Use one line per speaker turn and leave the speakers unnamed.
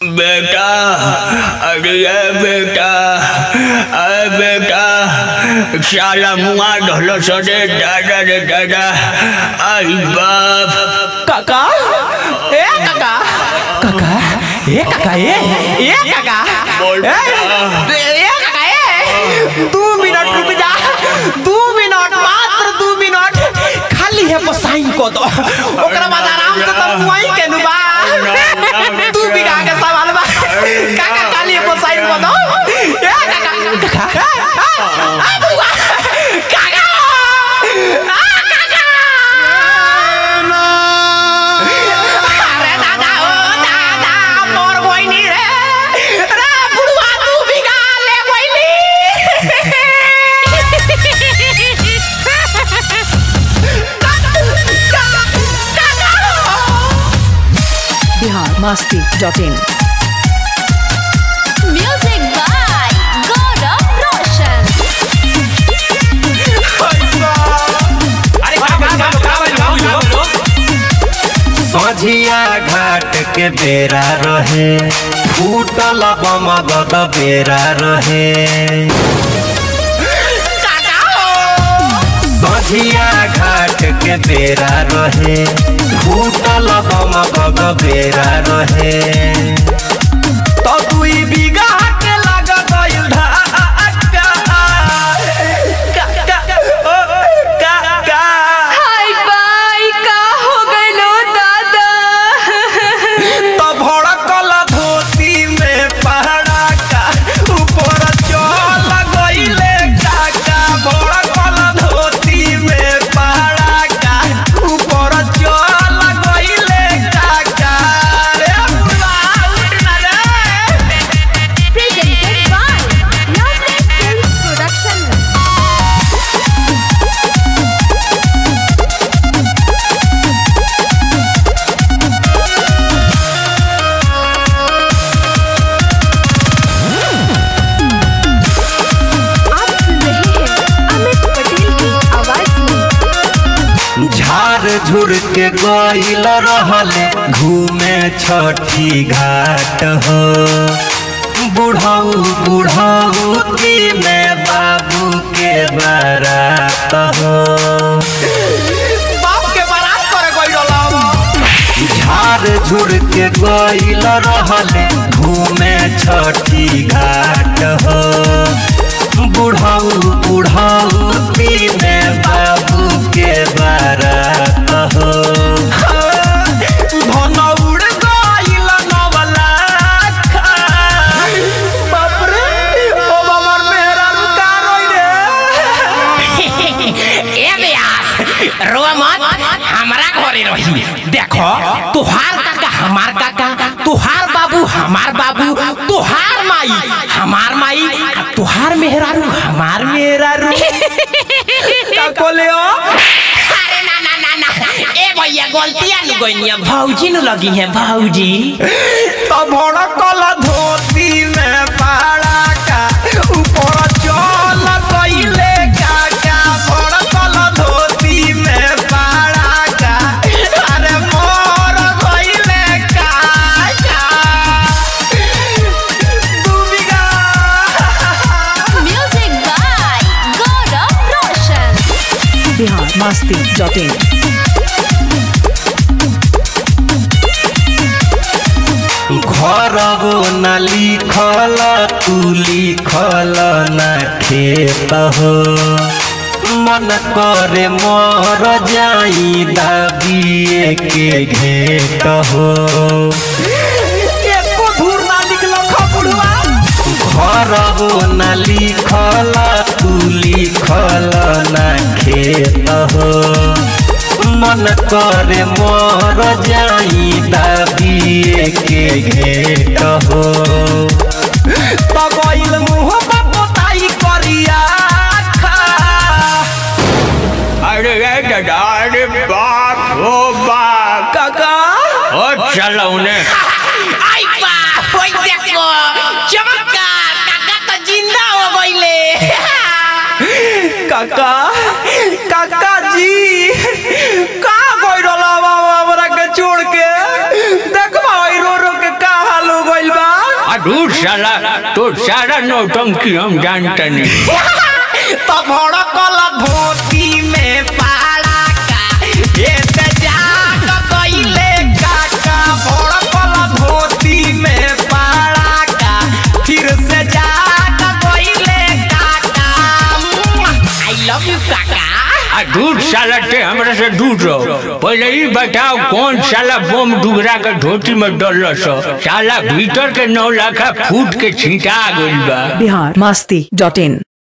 बेटा अरे बेटा अरे बेटा साला मुआ ढोलो सदे दादा रे दादा आई बाप
काका ए काका काका ए काका ए ए काका
बोल
ए ए काका ए दू मिनट रुक जा दू मिनट मात्र दू मिनट खाली है पर साइन को दो ओकरा बाद आराम से तुम वहीं के नुबा तू भी के सवाल बा काका खाली है पर साइन को दो ए काका काका आ बुआ काका आ काका अरे दादा ओ दादा मोर बहिनी रे रे बुढ़वा तू बिगा ले बहिनी
Bihar Masti dot in
Music by Gaurav Roshan.
सझिया घाट के बेरा रहे फूटल बमगद बेरा रहे सझिया घाट के बेरा रहे फूटल बमगद बेरा रहे
तो दुई बीघा के लग गइल धक्का का का ओ का का
हाय बाई का हो गइलो दादा
तो भड़कल धोती में पहड़ा का ऊपर चल गइले काका भड़कल धोती में पहड़ा का ऊपर चल गइले काका रे बुढ़वा उठ ना रे
Presented by Loveless Films Production. आप सुन रहे हैं अमित पटेल की आवाज में
झाड़ झुड़ के गइल रहले घूमे छठी घाट हो बुढ़ाऊ बुढ़ाऊ की में बाबू के बारात हो
बाप के बारात करे गइल रहल
झाड़ झुड़ के गइल रहले घूमे छठी घाट हो बुढ़ाऊ बुढ़ाऊ की में बाबू के बारात हो
धन उड़ गइल नवला बाप रे ओ बाबर मेहरा रुका रोई रे
ए ब्यास रोआ मत हमरा घरे रही देखो तुहार काका हमार काका तुहार बाबू हमार बाबू तुहार माई हमार माई आ तुहार मेहरारू हमार मेहरारू
का कोले ओ
अरे ना ना ना ना ए भैया गलतियां नु गइनिया भौजी नु लगी है भौजी
तो भड़कल धोती में पाड़ा का ऊपर चल गइले काका भड़कल धोती में पाड़ा का अरे मोर गइले काका दू बीघा
Music by Gaurav Roshan.
Bihar Masti dot in
घरबो न लिखल तू लिखल न खेत हो मन करे मर जाई दाबिए के घेत हो
एको धूर ना निकलो खपुड़वा
घरबो न लिखल तू लिखल न खेत हो मन करे मर जाई दाबिए के घेत हो
तो गइल मुंह पर पोताई करिया खा
अरे दादा अरे बाप ओ बाप
काका
ओ चलो उन्हें
आई बा होई देखो चमत्कार काका तो जिंदा हो गइले
काका काका जी का गइल बाबा हमरा के छोड़ के देखबा रो रो के का हाल हो गइल बा
दूर साला तो सारा नौटंकी हम जानते नहीं
तो भड़कल धोती में पाला का ये ते जाग गइले काका भड़कल धोती में पाला का फिर से जाग गइले काका आई लव यू काका
आ दूर साला ते हमरा से दूर रहो पहले ही बताओ कौन साला बम डुगरा के धोती में डल साला भीतर के नौ लाखा फूट के छींटा गइल बा
बिहार मस्ती डॉट इन